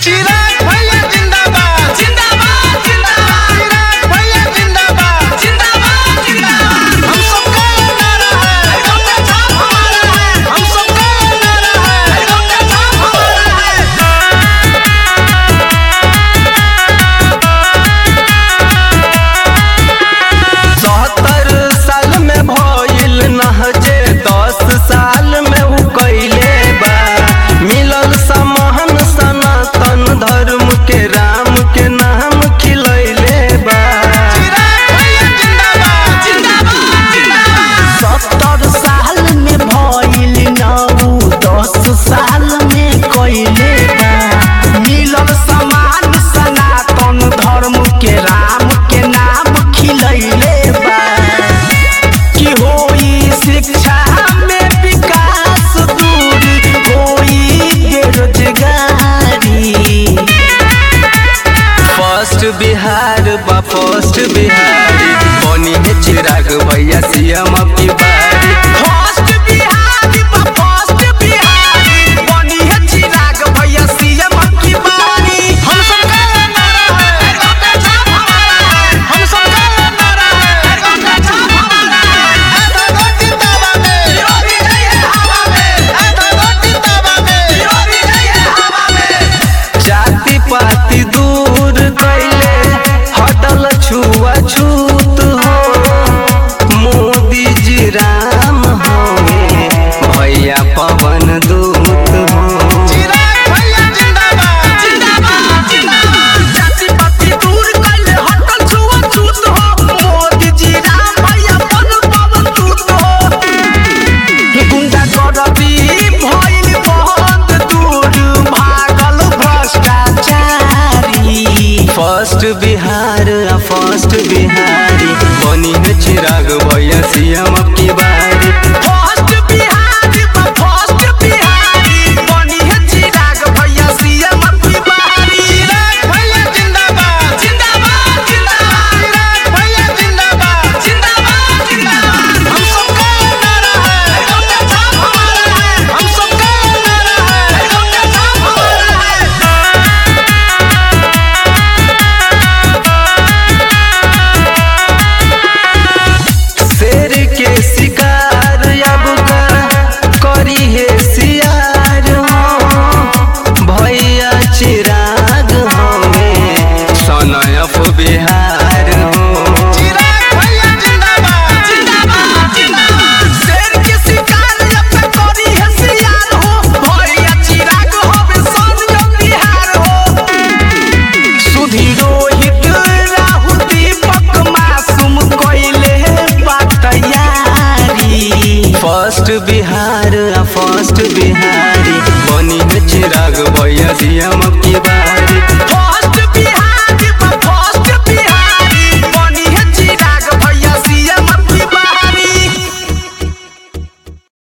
चिराग भैया जिंदाबाद जिंदाबाद जिंदाबाद चिराग भैया जिंदाबाद जिंदाबाद जिंदाबाद हम सबका ये नारा है डॉक्टर साहब हमारा है हम सबका ये नारा है डॉक्टर साहब हमारा है सत्तर साल में भइल नहजे दस साल में उ कइले बा मिलल समान सनातन धर्म के राम के नाम खिलैले बा चिराग भैया जिंदाबाद जिंदाबाद जिंदाबाद सत्तर साल में भइल नौ दस साल में कइले बा मिलल समान सनातन धर्म के राम के नाम खिलैले बा कि होई शिक्षा में विकास दूर होई बेरोजगारी फर्स्ट बिहार बा फर्स्ट बिहारी बनी है चिराग भैया सीएम की बारी फर्स्ट बिहारी बा फर्स्ट बिहारी बनी है चिराग भैया सीएम की बारी हम सबका ये नारा है डॉक्टर साहब हमारा है हम सबका ये नारा है डॉक्टर साहब हमारा है ऐ धगो जिंदाबाद में विरोधी नहीं है हवा में ऐ धगो जिंदाबाद में विरोधी नहीं है हवा में जाति पाति दूर कैले हटल छुआ छूत हो मोदी जी राम हो भैया पवन दूत हो चिराग भैया जिंदाबाद जिंदाबाद जिंदाबाद जाति पाति दूर कैले हटल छुआ छूत हो मोदी जी राम भैया बन पवन दूत हो गुंडा करबी भइल बंद दूर भागल भ्रष्टाचारी फर्स्ट बिहार आ फर्स्ट बिहारी बनी है चिराग भैया सीएम की बारी फर्स्ट बिहारी बा फर्स्ट बिहारी बनी है चिराग भैया सीएम की बारी चिराग भैया जिंदाबाद जिंदाबाद जिंदाबाद चिराग भैया जिंदाबाद जिंदाबाद जिंदाबाद हम सबका ये नारा है डॉक्टर साहब हमारा है हम सबका ये नारा है डॉक्टर साहब हमारा है शेर के शिकार अब का करी है सियार हो भैया चिराग हमें सनयफ बिहार हो चिराग भैया जिंदाबाद जिंदाबाद जिंदाबाद शेर के शिकार अब करी है सियार हो भैया चिराग होवे संजम बिहार हो सुधी रोहित राहुल दीपक मासूम कोइले बातयारी फर्स्ट बिहार आ फर्स्ट बिहारी बनी है चिराग भैया सीएम